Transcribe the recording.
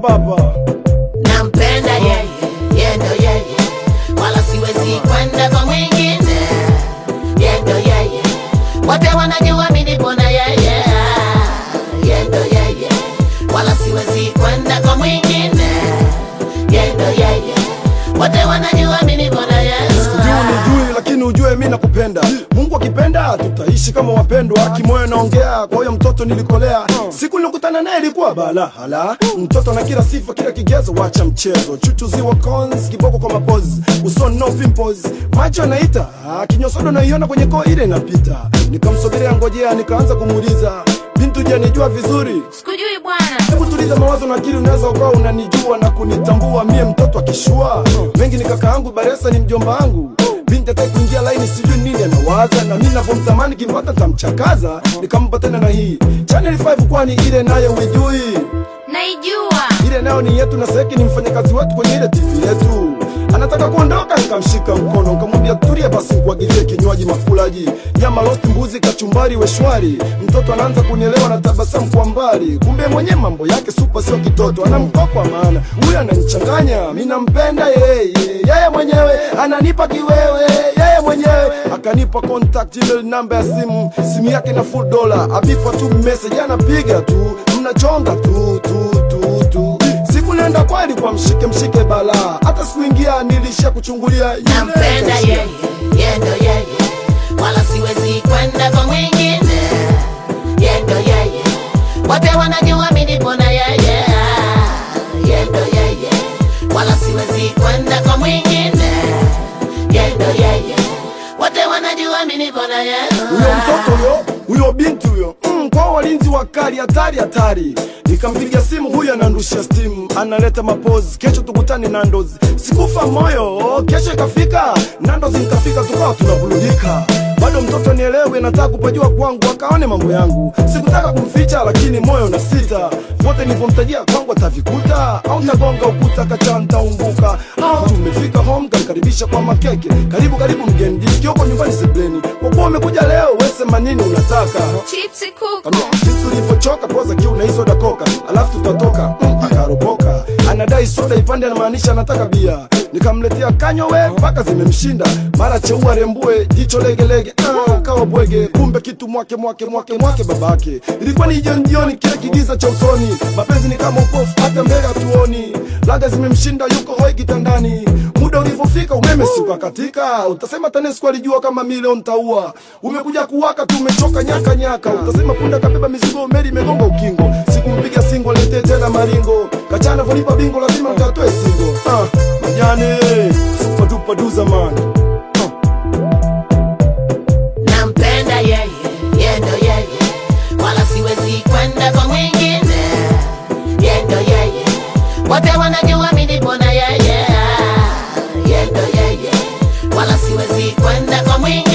hapa hapa. nampenda yeye, yeye ndo yeye, wala siwezi kwenda kwa mwingine. Yeye ndo yeye, wote wanajua mimi nipo na yeye. Yeye ndo yeye, wala siwezi kwenda kwa mwingine. Yeye ndo yeye, wote wanajua mimi nipo na yeye. Juu nijui lakini ujue mi nakupenda. Mungu akipenda tutaishi kama wapendwa. Kimoyo naongea kwa huyo mtoto nilikolea. Siku nilikutana naye ilikuwa bala hala. Mtoto na kila sifa kila kigezo, wacha mchezo. Chuchu ziwa cons, kiboko kwa mapozi. Usoni no pimples, macho anaita. Kinyosodo naiona kwenye koo ile inapita. Nikamsogelea ngojea, nikaanza kumuuliza bintu, je, nijua vizuri? Sikujui bwana. Hebu tuliza mawazo na akili, unaweza ukawa unanijua na kunitambua mie mtoto akishua mengi ni kaka yangu Baresa ni mjomba wangu binti ataki kuingia laini, sijui nini anawaza, na mimi navyomtamani kimpata tamchakaza, nikampa tena na hii Channel 5 kwani ile nayo uijui? Naijua. Ile nayo ni yetu na Seki ni mfanyakazi wetu kwenye ile TV yetu. Anataka kuondoka, nikamshika mkono nikamwambia tulia basi, nikuagizie kinywaji makulaji, nyama roast, mbuzi, kachumbari, weshwari. Mtoto anaanza kunielewa na tabasamu kwa mbali, kumbe mwenye mambo yake super, sio kitoto, anamkokwa maana huyu ananichanganya. Mimi nampenda yeye, yeye mwenyewe ananipa kiwewe, yeye mwenyewe akanipa contact email namba ya simu, simu yake na full dollar, abipa tu message, anapiga tu, mnachonga tu tu tu tu siku nenda kweli kwa mshike mshike bala hata sikuingia nilisha kuchungulia yule nampenda kaishia. yeye, yeye ndo yeye, wala siwezi kwenda kwa mwingine. Yeye ndo yeye, wote wanajua mimi nipo na yeye. Yeye ndo yeye, wala siwezi kwenda kwa mwingine. Yeye ndo yeye, wote wanajua mimi nipo na yeye. huyo mtoto huyo huyo binti huyo mm, kwa walinzi wakali hatari hatari nikampigia simu huyo anandushia stimu analeta mapozi kesho tukutane nandos sikufa moyo kesho ikafika nandos nikafika tukawa tunabuludika bado mtoto nielewe nataka kupajua kwangu akaone mambo yangu sikutaka kumficha lakini moyo na sita vote nilivyomtajia kwangu atavikuta au tagonga ukuta kachanta umbuka au tumefika home kanikaribisha kwa makeke karibu karibu mgeni jisikioko nyumbani sebleni kwa kuwa umekuja leo wesema nini unataka Chipsi kuku. Kambia, jinsi ulivyochoka poza kiu na hii soda koka alafu tutatoka mm, akaropoka anadai soda ipande anamaanisha anataka bia nikamletea kanywa we mpaka zimemshinda mara cheua rembue jicho legelege ah, kawa bwege kumbe kitu mwake mwake mwake mwake babake ilikuwa ni jioni jioni kile kigiza cha usoni mapenzi ni kama upofu hata mbele hatuoni laga zimemshinda yuko hoi kitandani muda ulivyofika umeme siuka katika utasema tanesco alijua kama milioni taua umekuja kuwaka tu umechoka nyaka nyaka utasema punda kabeba mizigo meli imegonga ukingo sikumpiga singo letee tena maringo kachana volipa bingo lazima mkatoe singo ah, majane supatupaduza man nampenda yeye, yeye ndo yeye, wala siwezi kwenda kwa mwingine. Yeye ndo yeye, wote wanajua mimi nipo na yeye. Yeye ndo yeye, wala siwezi kwenda kwa mwingine.